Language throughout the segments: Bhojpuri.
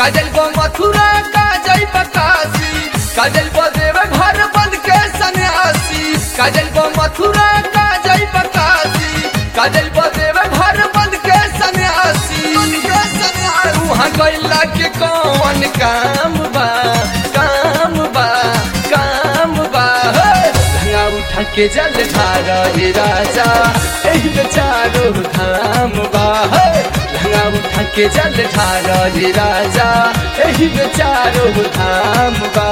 काजल बो मथुरा काजल बकासी काजल बो देव घर बन के सन्यासी काजल बो मथुरा काजल बकासी काजल बो देव घर बन के सन्यासी वहाँ गैला के कौन काम बा काम बा काम बा हे! लहंगा उठा के जल धारा हे राजा एही बेचारो धाम बा हे! लहंगा उठा के जल धारा हे राजा एही बेचारो धाम बा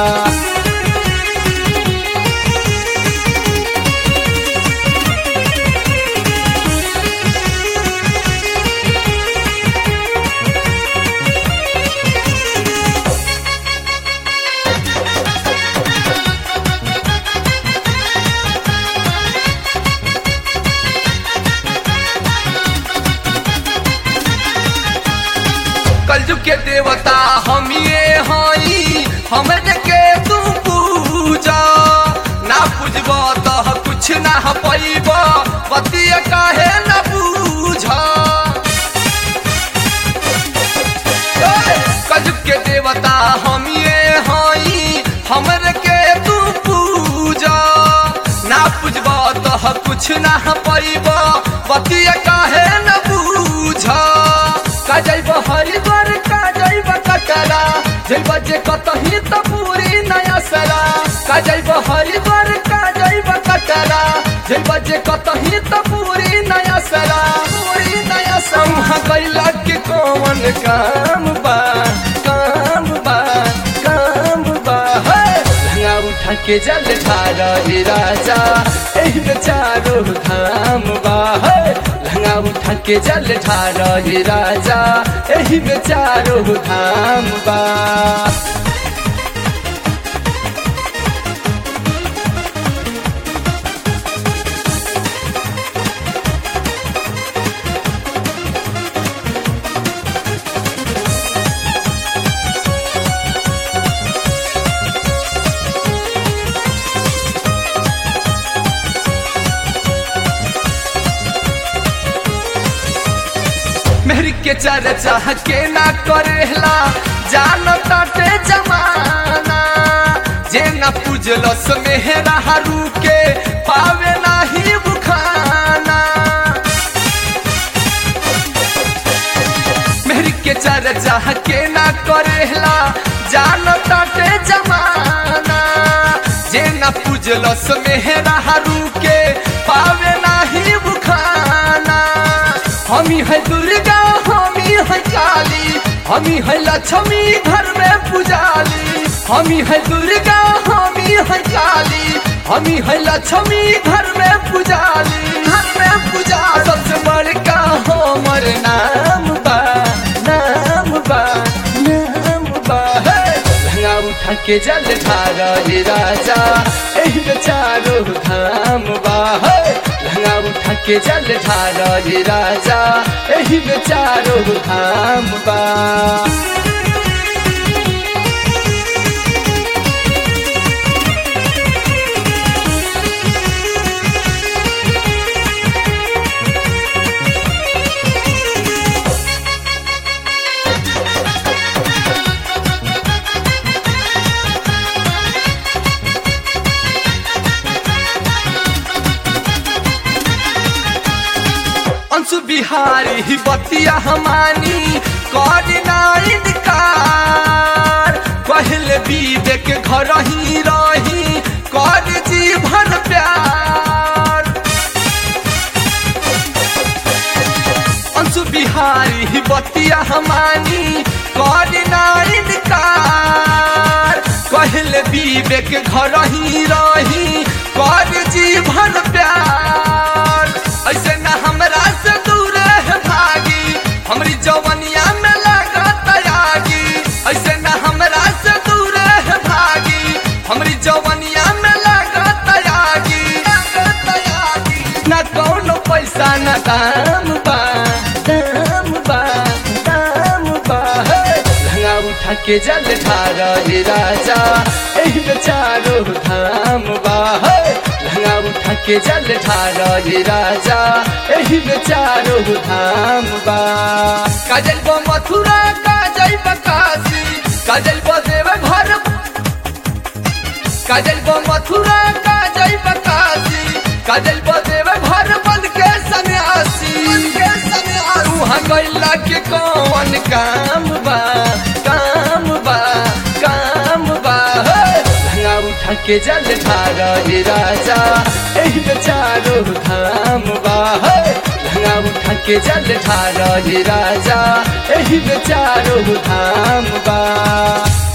कलयुग के देवता हम ये हई हमरे के तू पूजा ना पूजब तो कुछ ना पैब पतिया काहे न बूझा कलयुग के देवता हम ये हई हमरे के तू पूजा ना पूजब तो कुछ ना पैब पतिया काहे न बूझा का जैब हरिद्वार का जैब कटरा जैब जे कतही त पूरी नया सरा का जैब हरिद्वार का जैब कटरा जैब जे कतही त पूरी नया सरा पूरी नया सरा कैला के कौन काम बा काम बा काम बा हे! लहंगा उठा के जल धारा हे राजा एही बेचारो धाम बा हे! लहंगा उठा के जल धारा हे राजा एही बेचारो धाम बा मेहरी के चर्चा के ना करेला जान ताटे जमाना जे न पूजलस मेहरा हरू के पावे नाही बुखाना मेहरी के चर्चा के ना करेला जान ताटे जमाना जे न पूजलस मेहरा हरू के पावे नाही बुखाना हमी है दुर्गा हमी है काली हमी है लक्ष्मी घर में पुजाली हमी है दुर्गा हमी है काली हमी है लक्ष्मी घर में पुजाली घर में पूजा सबसे बड़का हमर नाम बा नाम बा नाम बा हे! लहंगा उठा के जल धारा हे राजा एही बेचारो धाम बा हे! लहंगा उठा के जल धारा हे राजा एही बेचारो धाम बा अंशु बिहारी ही बतिया हमानी करना इनकार पहले बीबे के घर ही रही कर जीवन प्यार अंशु बिहारी ही बतिया हमानी करना इनकार पहले बीबे के घर ही रही कर जीवन प्यार ऐसे न हमरा से दूर है भागी हमरी जवनिया में लगा तयागी ऐसे न हमरा से दूर है भागी हमरी जवनिया में लगा तयागी न कौनो पैसा न दाम बा दाम बा दाम बा हे! लहंगा उठा के जल धारा हे राजा एही बेचारो धाम बा हे! लहंगा उठा के जल धारा हे राजा एही बेचारो धाम बा काजल बो मथुरा काजल जाई बकासी काजल देव घर काजल मथुरा का जाई बकासी काजल देव घर बन के सन्यासी वहाँ गैला के कौन काम बा काम बा काम बा हे! लहंगा उठा के जल ढारा हे राजा एही चारो धाम बा हे! लहंगा उठा के जल ढारा हे राजा एही चारो धाम बा